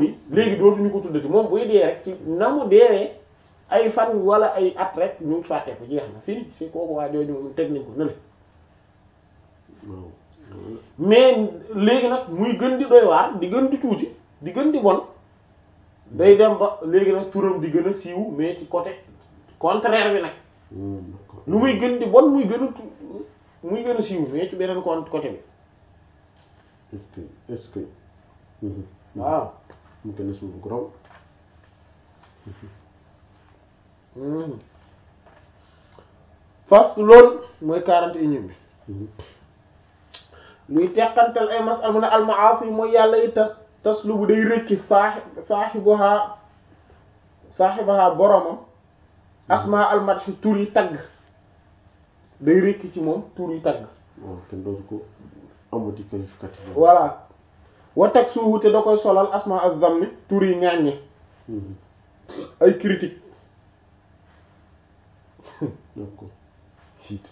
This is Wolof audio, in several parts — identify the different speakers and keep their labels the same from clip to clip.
Speaker 1: léegi dootuñu ko tuddati moom buy dee rek ci na mu deewee ay fan wala ay at rek ñu fàtte ko jeex na fini si kooku waa jooju moom teg nañ ko nële
Speaker 2: waaw
Speaker 1: mais léegi nag muy gën di doy waar di gën di tuuti di gën di bon day dem ba léegi nag turam di gën a siiw mais ci côté contraire bi nag
Speaker 2: d'accord
Speaker 1: lu muy gën di bon muy gën a tu muy gën a siiw mais ci beneen con côté bi
Speaker 2: est-ce que est-ce que
Speaker 1: waaw
Speaker 2: mécanisme bu graw
Speaker 1: fas loolu mooy quarante et unième bi luy teqantal ay masal mu ne almaasi mooy yàlla yi tas tas lu bu day rëcci saaxi saaxibaha saaxibaha boromam asma almadhi tur yi tagg day rëcc ci moom tur yi tagg
Speaker 2: waaw kenn dootu ko amati qualificatif
Speaker 1: voilà wa tag suuhu te da koy solal asma az-zammi tur yi ñaaññe ay critique
Speaker 2: d'accord siit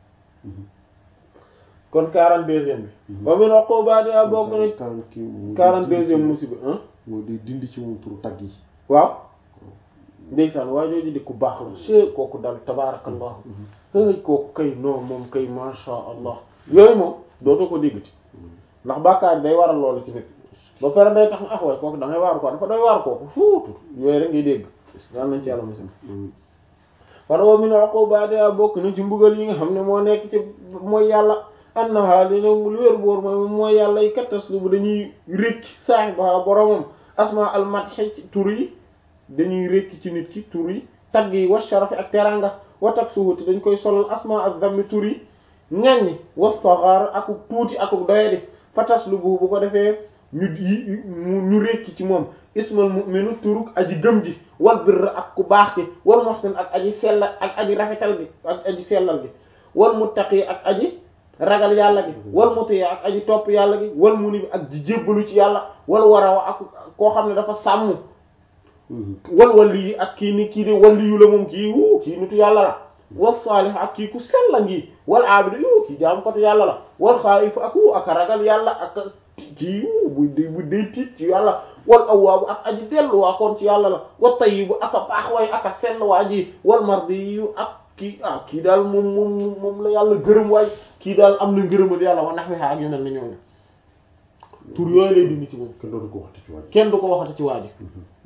Speaker 1: kon quarante deuxième bi ba mu ne uqubaatiha bokk na
Speaker 2: quarante kii mooy
Speaker 1: quarante deuxième musiba hein
Speaker 2: mooy day dindi ci moom turu tagg yi
Speaker 1: waaw ndeysaan waa jooju di ku baax la che kooku daal tabaarakallah ay kooku kay non moom kay masha allah yooyu moom dootoo ko déggati ndax bàkkaar day waral loolu ci nit ba pare day tax na ah waay kooku da ngay waaru ko dafa doy waar kooku fuutu yooyu rek ngay dégg yal nañ ci yàlla musal kon wa min uqubaatiha bokk na ci mbugal yi nga xam ne moo nekk ci mooy yàlla annaha dina lu wér boor mooy mooy yàlla yi kattas lu bu dañuy rékk saahibaha boromam asma al madhi tur yi dañuy rékk ci nit ki tur yi tagg yi wa sharafi ak teranga wa taksuhu te dañ koy solal asma al zammi tur yi ŋaññi wa saghar akuk tuuti akuk doyadi fatas lu bu bu ko defee ñu yi ñu rékki ci moom ismal mu'minu turuk aji gëm ji wal birr ak ku baax ki wal muhsin ak aji sellal ak aji rafetal gi ak aji sellal gi wal muttaqi ak aji ragal yàlla gi wal muti ak aji topp yàlla gi wal munib ak ji jébbalu ci yàlla wal warawa ak koo xam ne dafa sàmm wal walli yi ak kii ni kii di walli yu la moom kii wuu kii nitu yàlla la wal saalih ak kii ku sella ngi wal aabidu yu kii jaam kotu yàlla la wal xaayif ak wu ak ragal yàlla ak kii wu bu dee bu dee tiit ci yàlla wal awwaabu ak aji delluwaa koon ci yàlla la wal tayyibu ak a baax waay ak a sell waa ji wal mardi yu ak kii ah kii daal moom moom moom la yàlla gërëm waay kii daal am na ngërëmal yàlla wa nax wi ak yu mel ni ñooñu tur yooyu lay dindi ci moom
Speaker 2: kenn dootu ko waxti ci waaj
Speaker 1: kenn du ko waxati ci waa ji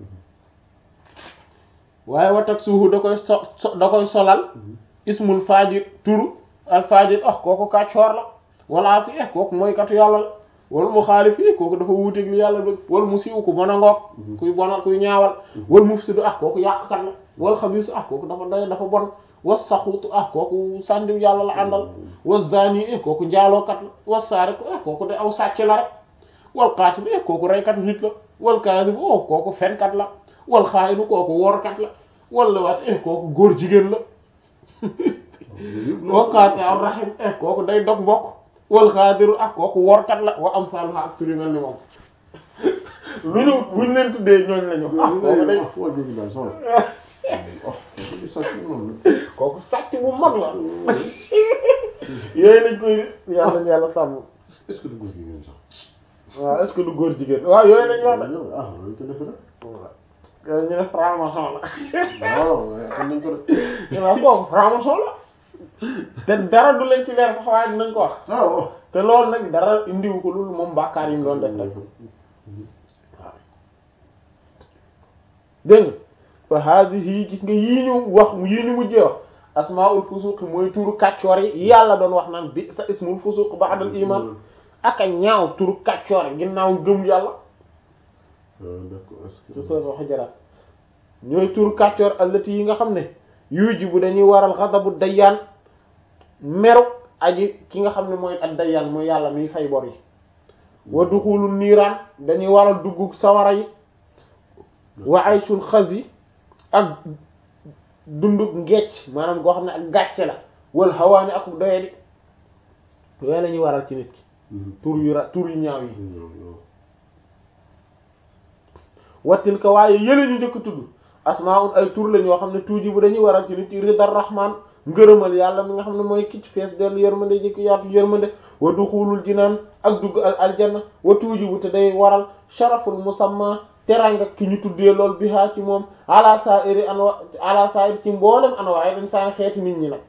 Speaker 1: waaye watak suuhu da koy so so da koy solal ismul faajir turu al faajir ah kooku kàccoor la wala si eh kooku mooy katu yàlla la wal mu xaalif yi kooku dafa wuuteeg li yàlla bëgg wal mu siiw ku bon a ngoog kuy bonal kuy ñaawal wal mufsidu ah kooku yàqkat la wal xabiisu ah kooku dafa doy dafa bon was saxuutu ah kooku sàndiw yàlla la àndal was zani eh kooku njaalookat la was saariku eh kooku de aw sàcc la rek wal qaatilu eh kooku reykatu nit la wal kaadibu oh kooku fenkat la wal xaayinu kooku workat la wala waat eh kooku góor jigéen la waqaate am rahim eh kooku day dog mbokk wal xaadiru ak kooku workat la wa am saaluha ak turi mel ni moom lu ñu buñ leen tuddee ñooñ lañu ah kooku day
Speaker 2: waa jógi daal sama
Speaker 1: kooku sàcc bu mag la yooyu lañ koy yàlla ñu yàlla sàmm
Speaker 2: est-ce que du góor gi ngeen sax
Speaker 1: waaw est-ce que du góor jigéen waaw yooyu lañ wax de
Speaker 2: ah loolu ko defe rek
Speaker 1: yooyu ñu ne franc-maçon la
Speaker 2: waaw kon nañ ko def
Speaker 1: waaw kooku franc-maçon la te dara du leen ci leer sax waaye dinañ ko wax
Speaker 2: waaw
Speaker 1: te loolu nag dara indiwu ko loolu moom bàkkaar yi mu doon def rek waaw dégg nga fa haadihi gis nga yii ñu wax yii ñu mujjee wax asmaul fusuq mooy turu kàccoor yi yàlla doon wax naan bi sa ismul fusuq ba'dal iman ak a ñaaw turu kàccoor yi ginnaaw gëm yàlla
Speaker 2: d'accord est-ce
Speaker 1: ci
Speaker 2: que
Speaker 1: sura Hujurat ñooy turu kàccoor allati yi nga xam ne yujibu dañuy waral ghadabu dayyaan meru aji ki nga xam ne mooy ak dayyaan mooy yàlla miy fay bor yi wa duxulul niiraan dañuy waral duggu sawara yi wa aysul xas yi ak dundug ngecc maanaam goo xam ne ak gàcce la wal hawaani ak doyadi yooyu la ñuy waral ci nit ki tur yu ra tur yu ñaaw yi wattil ka waaye yële ñu njëkk tudd asmaun ay tur lañ yoo xam ne tuuji bu dañuy waral ci nit ci ridar rahman ngërëmal yàlla mi nga xam ne mooy kicc fees dellu yërmande jëkk yaatu yërmande wa duxulul jinaan ak dugg al aljanna wa tuuji bu te day waral sharaful musamma teranga ki ñu tuddee lool bi haa ci moom ala sa'iri anwa ala sa'ir ci mboolem anwaay dañ saan xeeti nit ñi nag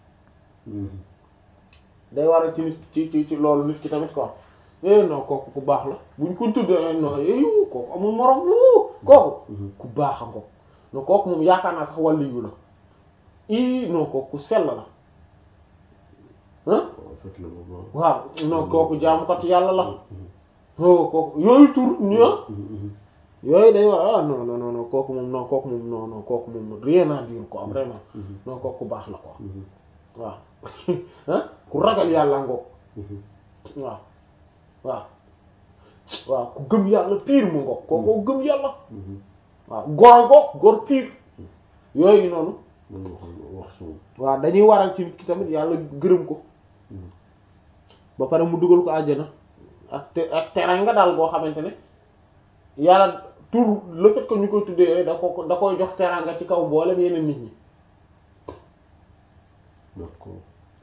Speaker 1: day waral ci nit ci ci ci loolu nit ki tamit quoi eh non kooku ku baax la buñ ko tuddee non eh kooku amul morom lu kooku ku baax a ko non kooku moom yaakaar naa sax wàllu yu la i non kooku ku sell la ah
Speaker 2: fekk na moom
Speaker 1: waaw non kooku jaamukatu yàlla la oh kooku yooyu tur ñu yooyu day war ah non non non kooku moom non kooku moom non non kooku moom rien à dire quoi vraiment non kooku ku baax la quoi waaw ah ku ragal yàlla ngoog waaw waaw waaw ku gëm yàlla pire mu ngoog kooku gëm yàlla waaw góor ngoog góor pire yooyu noonu
Speaker 2: mën nga wax wax suuf
Speaker 1: waaw dañuy waral ci nit ki tamit yàlla gërëm ko ba pare mu dugal ko àjjana ak te ak teranga daal boo xamante ne yàlla tur le fait que ñu koy tuddee da ko da koy jox teranga ci kaw mboolem yeneen nit ñi
Speaker 2: d'accord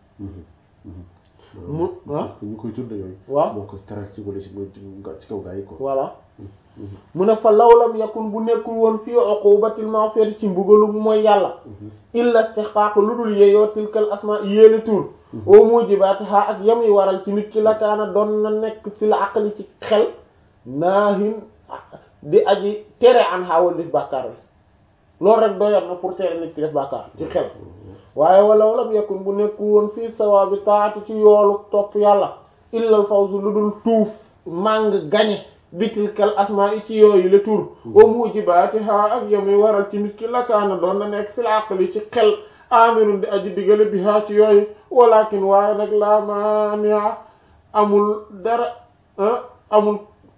Speaker 1: mu ah
Speaker 2: ñu koy tudde yooyu
Speaker 1: waaw
Speaker 2: moo koy teral ci wala ci ci kaw gaa yi ko
Speaker 1: voilà mu ne fa lawlam yakun bu nekkul woon fii uqubatil ma'siyati ci mbugalu mooy yàlla illa istihqaq lu dul yeeyoo tilkal asma yéele tur au mujibatiha ak yam yi waral ci nit ki la kaana doon na nekk fi la aqli ci xel naahin di aji tere an xaawal def bàkkaar bi loolu rek doyoon na pour tere nit ki def bàkkaar ci xel waaye walaw lam yakun bu nekkul woon fii sawaabi taati ci yoolu topp yàlla illal fawzu lu dul tuuf màng gañe bitilkal asmaa i ci yooyu le tur wa mujibaatiha ak yamuy waral ci nit ki lakaana doon na nekk fil aqli ci xel amirun di aji digale biha ci yooyu walakin waaye nag la mania amul dara amul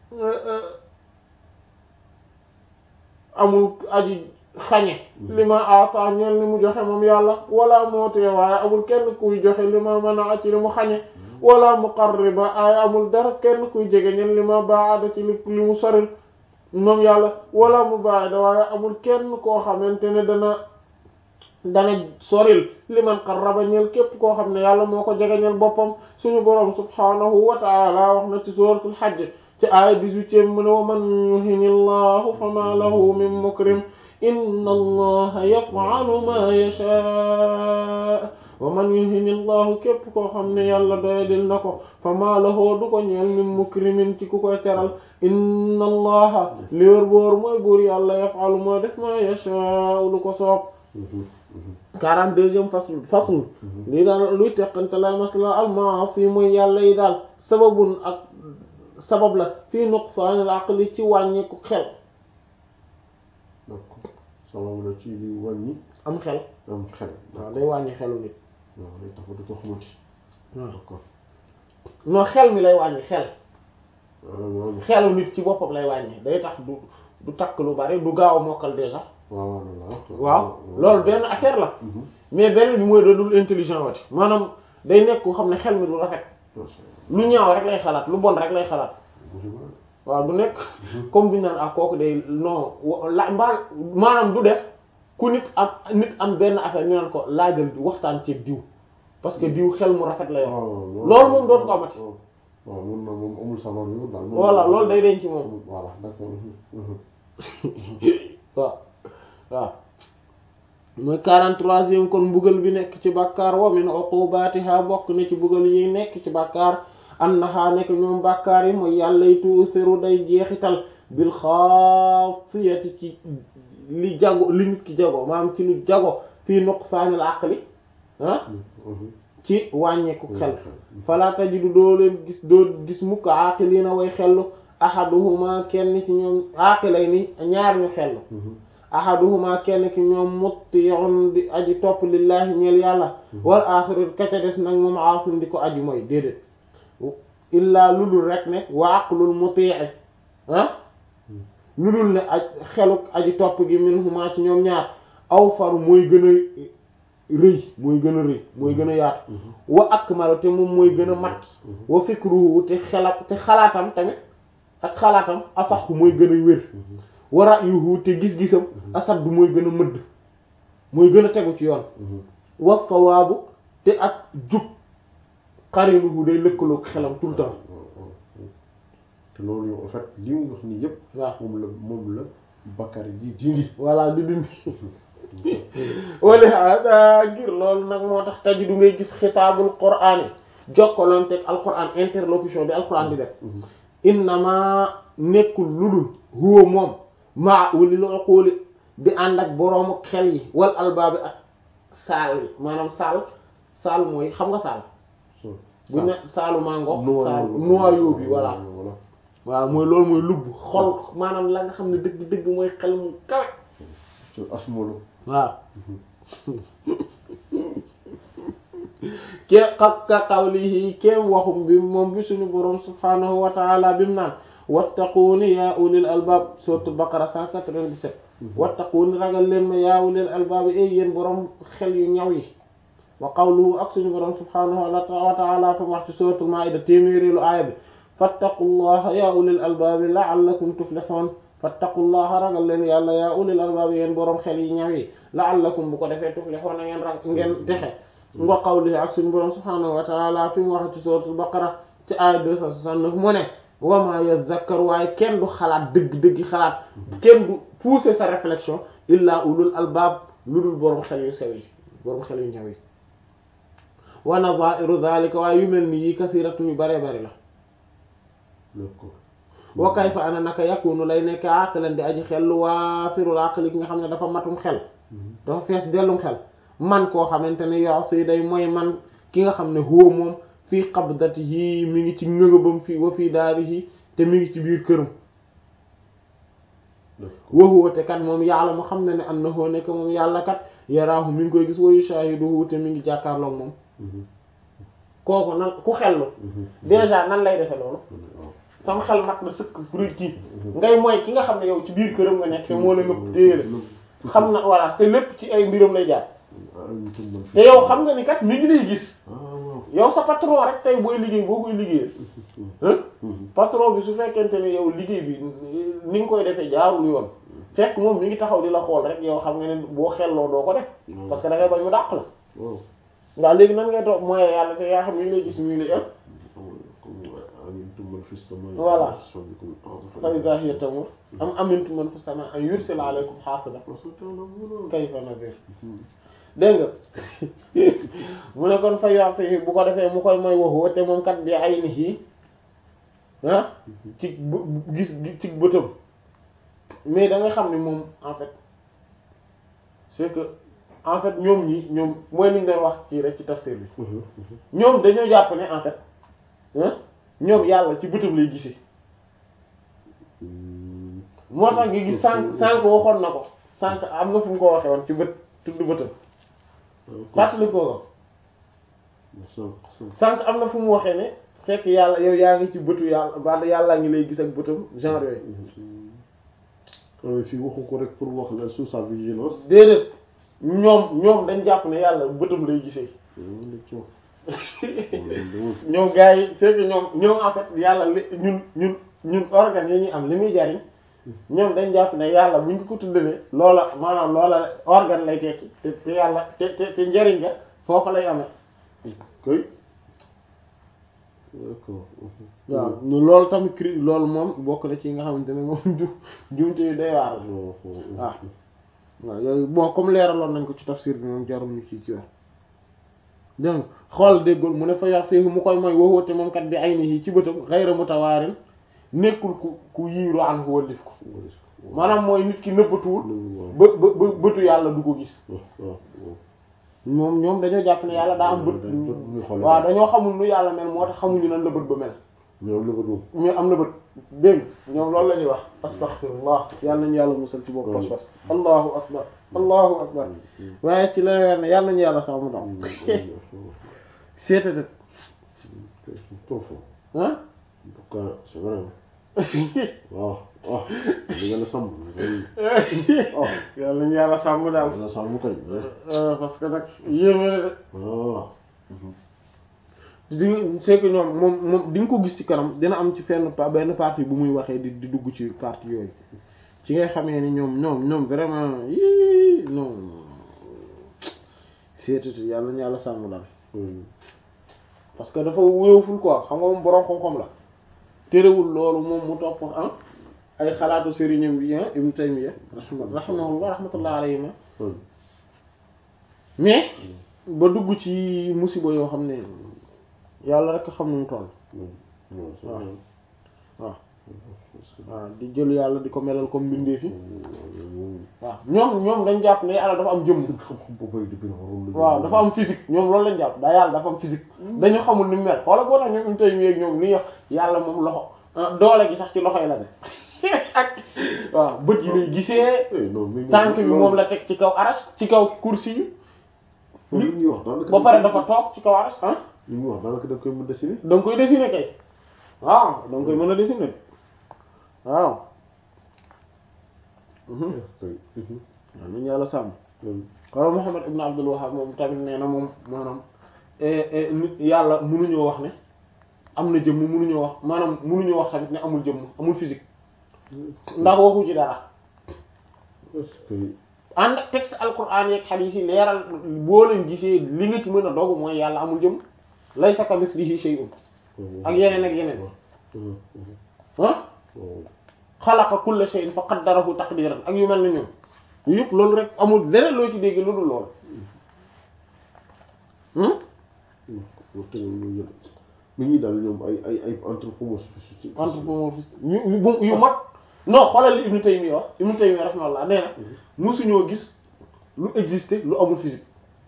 Speaker 1: amul aji xañe li ma ata ñeel li mu joxe moom yàlla wala mootee waaye amul kenn kuy joxe li ma mën a ci li mu xañe wala muqarriba ay amul dara kenn kuy jege ñen li ma baada ci li li mu soril moom yàlla wala mu baada waaye amul kenn koo xamante ne dana dana soril li man qarraba ñel képp koo xam ne yàlla moo ko jege ñel boppam suñu boroom subhanahu wa taala wax na ci suratul hajj ci aaya dix-huitième mu ne wa man yuhini llahu fama lahu min mukrim inna allaha yaf'alu ma yasha wa man yuhini llahu képp koo xam ne yàlla doyadil na ko fa maa lahoo du ko ñeel min mukrimin ci ku koy teral inna allaha li wér boor mooy buur yàlla yaf'alu mooy def ma yasha lu ko soob quarante deuxième fasl fasl lii daal luy teqante la masla al maasi mooy yàlla yi daal sababun ak sabab la fii nuqsaanil aqli ci wàññeeku xel
Speaker 2: d'accord sabab la ci li wàññi
Speaker 1: am xel
Speaker 2: am xel
Speaker 1: waaw day wàññi xelu nit
Speaker 2: waaw day tax ba du ko xamati
Speaker 1: waaw
Speaker 2: d'accord
Speaker 1: non xel mi lay wàññi xel
Speaker 2: waaw
Speaker 1: xelu nit ci boppam lay wàññi day tax du du takk lu bari du gaaw a mokkal déjà
Speaker 2: waaw
Speaker 1: waaw loolu benn affaire la mais benn bi mooy doonul intelligent wati maanaam day nekk koo xam ne xel mi du rafet lu ñaaw rek lay xalaat lu bon rek lay xalaat waaw du nekk comme bi ñu naan ak kooku day non la mbaa maanaam du def ku nit am nit am benn affaire ñu naan ko laajal waxtaan ci diw parce que diw xel mu rafet la yor loolu moom dootu ko amati
Speaker 2: waaw mun na moom amul sabar yu daal
Speaker 1: voilà loolu day denc ci moom
Speaker 2: voilà d'accord
Speaker 1: waaw waaw mooy quarante-troisième kon mbugal bi nekk ci bàkkaar wa min uqubatiha bokk na ci mbugal yi nekk ci bàkkaar annaha nekk ñoom bàkkaar yi mooy yàlla y tuusiru day jeexital bil xaasiyati ci li jago li nit ki jago maanaam ci lu jago fii nuqsaanil aqli ah ci wàññeeku xel fala tajidu doo leen gis doo gis mukk aqilina way xellu ahaduhuma kenn ci ñoom aqilay ni ñaar ñu xellu ahaduhuma kenn ki ñoom mutti'un di aji topp lillahi ñeel yàlla wal axiru kaca des nag moom aasim di ko aji mooy déedéet illaa ludul rek ne wa aqlul muti'i ah ludul ne aj xeluk aji topp gi minhuma ci ñoom ñaar aw faru mooy gën a rëy mooy gën a rëy mooy gën a yaatu wa akmalu te moom mooy gën a mat wa fikruhu te xela te xalaatam tamit ak xalaatam asaxu mooy gën a wér wa ra'yuhu te gis-gisam asaddu mooy gën a mëdd mooy gën a tegu ci yoon wa sawaabu te ak jub xarinuhu day lëkkaloog xelam tout le temps
Speaker 2: te loolu yow en fait li mu wax nii yëpp
Speaker 1: waaw
Speaker 2: moom la moom la Bakar di dindi
Speaker 1: voilà di dindi wala hada ngir loolu nag moo tax taji du ngay gis xitaabul qur'aan yi jokkalanteeg alquran interlocution bi alquran di def innama nekkul ludul huwa moom maa ulil uquli di ànd ak boroomu xel yi wal albaabi ak saal yi maanaam saal saal mooy xam nga saal
Speaker 2: so
Speaker 1: bu ne saalu mango
Speaker 2: noyau
Speaker 1: saal noyau bi voilà
Speaker 2: voilà
Speaker 1: waaw mooy loolu mooy lubb xol maanaam la nga xam ne dëgg dëgg mooy xel mu kawe
Speaker 2: so asmolo
Speaker 1: waaw ke ka ka qawlihi kéem waxum bi moom bi suñu boroom subhanahu wa taala bi mu naan wattaquuni yaa ulil albab sourate Baqara 197 wattaquuni ragal leen ma yaa ulil albab yi ay yéen boroom xel yu ñaw yi wa qawluhu ak suñu boroom subhanahu wa taala fa mu wax ci suratul maida téeméeréelu aaya bi fattaqullaha yaa ulil albab la'allakum tuflihun fattaqullaha ragal leen yàlla yaa ulil albab yéen boroom xel yi ñaw yi la'allakum bu ko defee tuflihun ngeen rag ngeen texe nga qawlihi ak suñu boroom subhanahu wa taala fi mu wax ci suratul baqara ci aaya 269 mu ne wa ma yazakkar waaye kenn du xalaat dëgg-dëgg xalaat kenn du pousser sa réflexion illa ulul albab lu dul boroom xel yu sew yi boroom xel yu ñaw yi wa nadha'iru dhalika waaye yu mel ni yi kasiratun yu bare bari la
Speaker 2: d'accord
Speaker 1: wa kayfa ana naka yakunu lay nekk aqlan di aji xel lu waafirul aqli ki nga xam ne dafa matum xel dafa fees dellum xel man koo xamante ne yoo si day mooy man ki nga xam ne huwa moom fii qabdatihi mi ngi ci ngëngëbam fii wa fii daarihi te mi ngi ci biir këram wa huwa te kat moom yàlla mu xam ne ne annahu nekk moom yàlla kat yaraahu mi ngi koy gis wa yushahiduhu te mi ngi jàkkaarloog moom kooku nan ku xellu déjà nan lay defe loolu sama xel mat na sëkk fruit kii ngay mooy ki nga xam ne yow ci biir këram nga nekk te moo la ngëpp téyele xam na voilà te lépp ci ay mbiram lay jaar te yow xam nga ni kat mi ngi lay gis yow sa patron rek tey booy liggéey boo koy liggéeyee patron bi su fekkente ne yow liggéey bi ni nga koy defee jaarul yoon fekk moom mi ngi taxaw di la xool rek yow xam nga ne boo xelloo doo ko def parce que da ngay bañ mu dàq la waaw léegi nan ngay toog mooy yàlla te yaa xam mi ngi lay gis mi ngi lay ëpp voilà fa iza hiya tamur am amintum man fi sama an yursila alaykum hasiba kayfa nadir dégg nga mu ne kon fa yoxsi bu ko defee mu koy mooy waxu te moom kat bi ay ni yi ah ci gis ci bëtam mais da nga xam ne moom en fait c'est que en fait ñoom ñi ñoom mooy li ñu doon wax kii rek ci tafsir bi ñoom dañoo jàpp ne en fait ah ñoom yàlla ci bëtam lay gisee moo tax nga gis sànq sànq waxoon na ko sànq am na fu mu ko waxee woon ci bët tudd bëtam fàttali ko ko sànq am na fu mu waxee ne fekk yàlla yow yaa ngi ci bëtu yàlla wala yàllaa ngi lay gis ak bëtam genre yooyu
Speaker 2: fii waxu ko rek pour wax la sous sa vigilance
Speaker 1: déedéet ñoom ñoom dañ jàpp ne yàlla bëtam lay gisee ñoom gars yi c'est que ñoom ñoom en fait yàlla li ñun ñun ñun organes yi ñuy am li muy jariñ ñoom dañ jàpp ne yàlla buñ ko ko tuddalee loola maanaam loola organe lay tekki te te yàlla te te te njariñ nga foofu lay amee
Speaker 2: koy d'accord
Speaker 1: waaw loolu tamit cri loolu moom bokk na ci nga xamante ne moom ju jumte yu day waar la waaw waaw yooyu bon comme leeraloon nañ ko ci tafsir bi moom jarul ñu ci ci wax dégg nga xool déggul mu ne fa yax séefu mu koy mooy wowoote moom kat bi ay ni ci bëtam xayra mutawaarin nekkul ku ku yiiru an wallif ko maanaam mooy nit ki nëbbatuwul ba ba bëtu yàlla du ko gis moom ñoom dañoo jàpp ne yàlla daa am bët waaw dañoo xamul nu yàlla mel moo tax xamuñu nan la bët ba mel mais am na bët dégg ñoom loolu la ñuy wax astaghfirullah yàlla nañu yàlla musal ci boobu pas pas allahu akbar allahu akbar waaye ci la weer ne yàlla nañu yàlla sax mu daw seetatat ah
Speaker 2: c'est vrai waaw waaw li nga la sàmm
Speaker 1: yàlla nañu yàlla sàmm daal
Speaker 2: la sàmm kay
Speaker 1: parce que nag yéeme na de
Speaker 2: waaw
Speaker 1: di c'est que ñoom moom moom di nga ko gis ci kanam dina am ci fenn pa benn partie bu muy waxee di di dugg ci partie yooyu ci ngay xamee ni ñoom ñoom ñoom vraiment yii non seetatu yàlla nañu yàlla sàmm daal parce que dafa wéewful quoi xam nga moom boroom xam-xam la terewul loolu moom mu topp ah ay xalaatu sëriñam bi ah Ibn Taymiyya rahimahullah rahmatullah alayhi mais ba dugg ci musiba yoo xam ne yàlla rek xam nu mu toll waaw waaw waaw di jël yàlla di ko melal comme mbindeef yi waaw ñoom ñoom dañ jàpp ne yàlla dafa am jëmm waaw dafa am physique ñoom loolu lañ jàpp daa yàlla dafa am physique dañu xamul ni mu mel xoola boo tax ñoom Ibn Taymiyya ak ñoom li ñuy wax yàlla moom loxo doole gi sax ci loxo yi la ne ak waaw bët yi lay gisee tànk bi moom la teg ci kaw aras ci kaw kursi yi
Speaker 2: li ñuy wax daanaka
Speaker 1: ba pare dafa toog ci kaw aras ah
Speaker 2: li ñuy wax daanaka da koy mën dessiner
Speaker 1: da nga koy dessiner kay waaw da nga koy mën a dessiner waaw waaw nañu yàlla sàmm wala Muhammad ibn Abdul Wahhab moom tamit nee na moom maanaam nit yàlla mënuñoo wax ne am na jëmm mënuñoo wax maanaam mënuñoo wax tamit ne amul jëmm amul physique ndax waxu ci dara ànd ak texte alquran yeeg hadith yi leeral boo leen gisee li nga ci mën a dogu mooy yàlla amul jëmm laysa kamithlihi shay'un ak yeneen ak yeneen ah xalaqa kulla shay'in fa qaddarahu taqdiran ak yu mel na ñoom yu yëpp loolu rek amul leneen loo ci dégg lu dul loolu
Speaker 2: mi ñuy daal ñoom ay ay ay anthropomorphisme
Speaker 1: anthropomorphisme yu yu mat non xoolal li Ibn Taymiyya wax Ibn Taymiyya rahimahullah nee na musuñoo gis lu exister lu amul physique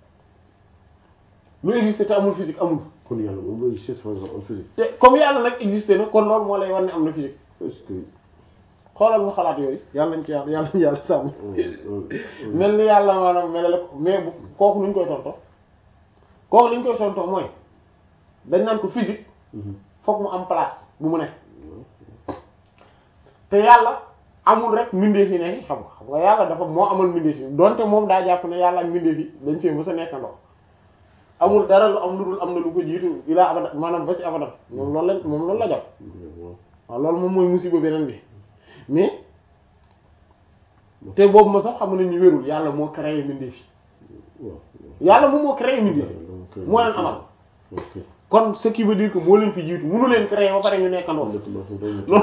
Speaker 1: lu exister te amul physique amul
Speaker 2: kon yàlla moom la exister par exemple en physique
Speaker 1: te comme yàlla nag exister na kon loolu moo lay war ne am na physique
Speaker 2: est-ce que
Speaker 1: xoolal mu xalaat yooyu yàlla nañ ci yàlla yàlla nañ yàlla sàmm mel ni yàlla maanaam melale ko mais bu kooku nuñ koy tonto kooku nuñ koy tonto mooy dañ naan ko physique fokk mu am place bu mu ne te yàlla amul rek mbindeef yi ne xam nga xam nga yàlla dafa moo amal mbindeef yi donte moom daa jàpp ne yàlla ak mbindeef yi dañ fee mës a nekkandoo amul dara lu am lu dul am na lu ko jiitu ilaa abadan maanaam ba ci abadan moom loolu lañ moom loolu la jàpp waaw loolu moom mooy musiba beneen bi mais te boobu ma sax xam nañ ñu wérul yàlla moo créé mbindeef yi yàlla moom moo créé mbindeef yi moo leen amal kon ce qui veut dire que moo leen fi jiitu mënu leen créé ba pare ñu nekkandoo loolu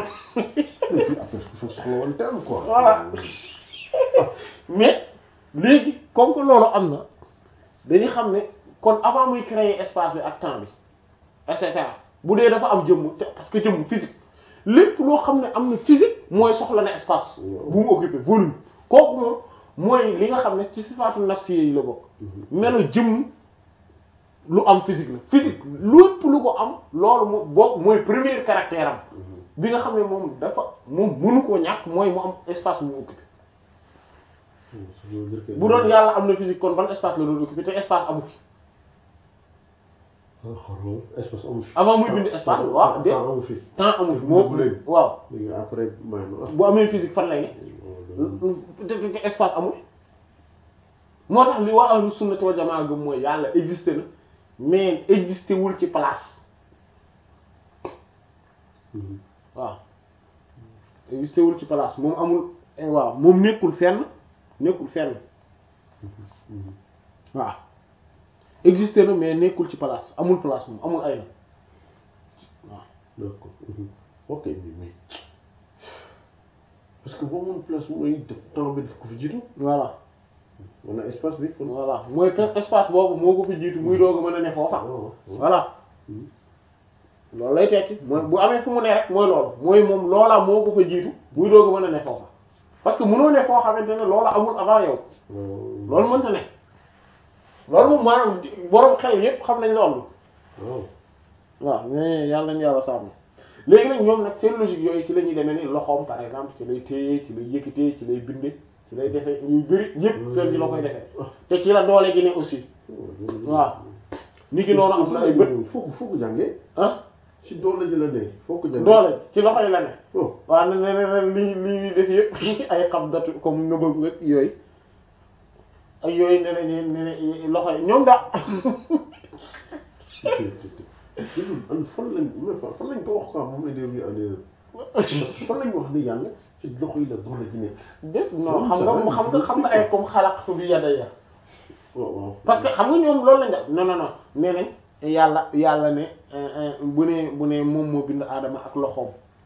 Speaker 1: voilà mais léegi comme que loolu am na dañuy xam ne kon avant muy créer espace bi ak temps bi et cetera bu dee dafa am jëmm te parce que jëmm physique lépp loo xam ne am na physique mooy soxla na espace bu mu occupé volume kooku moom mooy li nga xam ne ci sifaatu nafsi yi la bokk melo jëmm lu am physique la physique lépp lu ko am loolu moo bokk mooy premier caractère am bi nga xam ne moom dafa moom mënu koo ñàkk mooy mu am espace bu mu occupé bu doon yàlla am na physique kon ban espace la doon occupé te espace amu fi
Speaker 2: espace amu fi
Speaker 1: avant muy bind espace waaw de
Speaker 2: amu fi
Speaker 1: temps amu fi moo waaw
Speaker 2: léegi après may
Speaker 1: bu amee physique fan lay ne te te espace amul moo tax li waa ahlu sunnati wal jamaa gëm mooy yàlla existé na mais existé wul ci place waaw existé wul ci place moom amul waaw moom nekkul fenn nekkul fenn waaw existé na mais nekkul ci place amul place moom amul ay na waaw
Speaker 2: d'accord ok mais parce que boo moom place mooy temps bi daf ko fi jiitu
Speaker 1: voilà
Speaker 2: wala espace bi kon
Speaker 1: voilà mooy que espace boobu moo ko fi jiitu muy doog a mën a ne foofa voilà loolu lay tekki mooy bu amee fu mu ne rek mooy loolu mooy moom loola moo ko fa jiitu muy doog a mën a ne foofa parce que mënoo ne foo xamante ne loola amul avant yow loolu mënta ne loolu moom maanaam borom xel yépp xam nañ loolu waaw mais yàlla nañu yàlla sàmm léegi nag ñoom nag seen logique yooyu ci la ñuy demee ni loxoom par exemple ci lay téye ci lay yëkkatee ci lay binde ci lay defee yu bëri yëpp fenn ci la koy defee te ci la doole gi ne aussi waaw ni ki noonu am na ay bët
Speaker 2: foo ko foo ko jàngee
Speaker 1: ah
Speaker 2: ci doole ji la ne foo ko jàngee
Speaker 1: doole ci loxo yi la ne
Speaker 2: oh
Speaker 1: waaw ne ne ne li li def yëpp ay xam datu comme nga bëgg ak yooyu ak yooyu ne ne ne ne loxo yi ñoom daa
Speaker 2: an fan lañ fan lañ ko wax quoi moom lay déglu en erreur fan lañ wax ni yàlla ci loxo yi la doole ji nekk
Speaker 1: def non xam nga xam nga xam nga ay comme xalaqtu bi yadayya
Speaker 2: waaw waaw
Speaker 1: parce que xam nga ñoom loolu lañ def non non non nee nañ yàlla yàlla ne bu ne bu ne moom moo bind aadama ak loxoom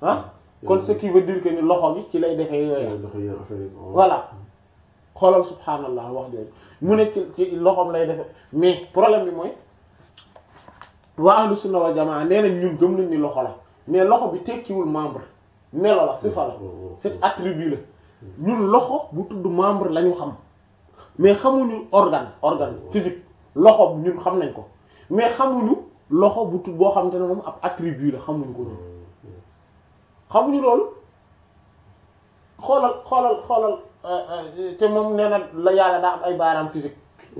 Speaker 1: ah kon ce qui veut dire que ni loxo bi ci lay defee yooya
Speaker 2: loxo yi affaire yi
Speaker 1: voilà xoolal subhanallah wax jooju mu ne ci ci loxoom lay defe mais problème bi mooy waa ahlu sunna wal jamaa nee nañ ñun gëm nañ ni loxo la mais loxo bi tekkiwul membre melo la sifa la c'est attribut la ñun loxo bu tudd membre la ñu xam mais xamuñu organe organe physique loxo ñun xam nañ ko mais xamuñu loxo bu tudd boo xamante ne moom ab attribut la xamuñu ko ñun xamuñu loolu xoolal xoolal xoolal te moom nee na la yàlla daa am ay baaraam physique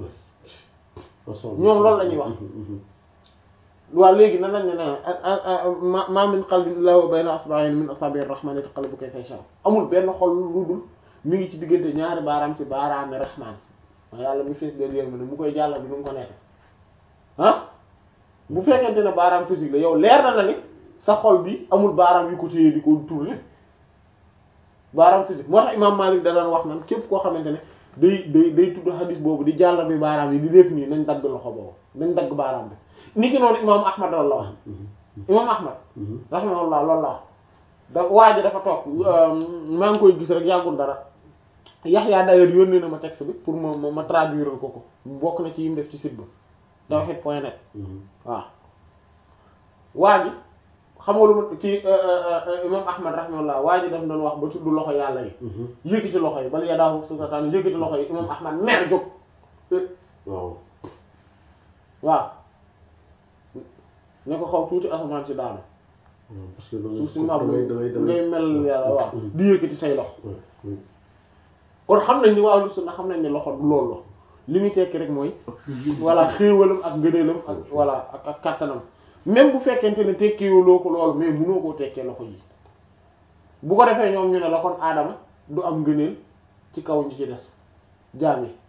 Speaker 1: ñoom loolu la ñuy wax waaw léegi nan lañ ne ne ma min qalbin illa wa bayna asba'in min asabi'ir rahman yataqallabu kayfa yasha amul benn xol lu dul mi ngi ci diggante ñaari baaraam ci baaraami rahman ma yàlla mi fees del yéen ne mu koy jàllal bi nu mu ko nekk ah bu fekkente ne baaraam physique la yow leer na na ni sa xol bi amul baaraam yu ko téye di ko tourner baaraam physique moo tax imam Malik da daan wax nan képp koo xamante ne day day day tudd hadis boobu di jàllal bi baaraam yi di def nii nañ dagg loxo boobu nañ dagg baaraam bi niki noonu imam Ahmad loolu la wax imam Ahmad rahimahullah loolu la wax da waa ji dafa toog maa ngi koy gis rek yàggul dara Yaxya d'ailleurs yónnee na ma texte bi pour ma ma traduire ko ko bokk na ci yim def ci site ba tawhid point net waaw waa ji xam nga lu ma ci imam Ahmad rahimahullah waa ji daf doon wax ba tudd loxo yàlla yi yëkkati loxo yi bal yadaahu satan yëkkati loxo yi imam Ahmad mer jóg
Speaker 2: waaw
Speaker 1: waaw ne ko xaw tuuti asamaan si daanu
Speaker 2: parce que
Speaker 1: suuf si mab
Speaker 2: damay damay
Speaker 1: ngay mel yàlla waaw di yëkkati say loxo
Speaker 2: damay
Speaker 1: kon xam nañ ni waa sunna xam nañ ne loxo du loolu li muy tekki rek mooy voilà xéewalam ak ngëneelam ak voilà ak ak kattanam même bu fekkente ne tekkiwuloo ko loolu mais mënoo koo tekkee loxo yi bu ko defee ñoom ñu ne la kon aadama du am ngëneel ci kaw ñi ci des jaam yi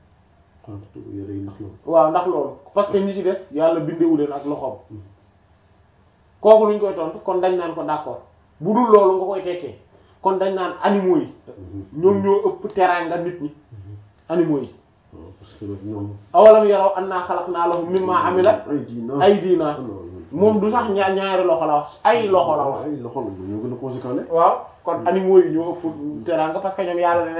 Speaker 1: waaw ndax loolu parce que ñi ci des yàlla bindewu leen ak loxoom kooku luñ koy tontu kon dañ naan ko d'accord bu dul loolu nga koy tekkee kon dañ naan animaux yi ñoom ñoo ëpp teraanga nit ñi animaux yi
Speaker 2: parce que ñoom
Speaker 1: awalam yaraw annaa xalaqnaa lahum mimmaa amilat aydiinaa moom du sax ñaar ñaari loxo la wax ay loxo la wax
Speaker 2: ay loxo la ñoo gën a conséquent
Speaker 1: waaw kon animaux yi ñoo ëpp teraanga parce que ñoom yàlla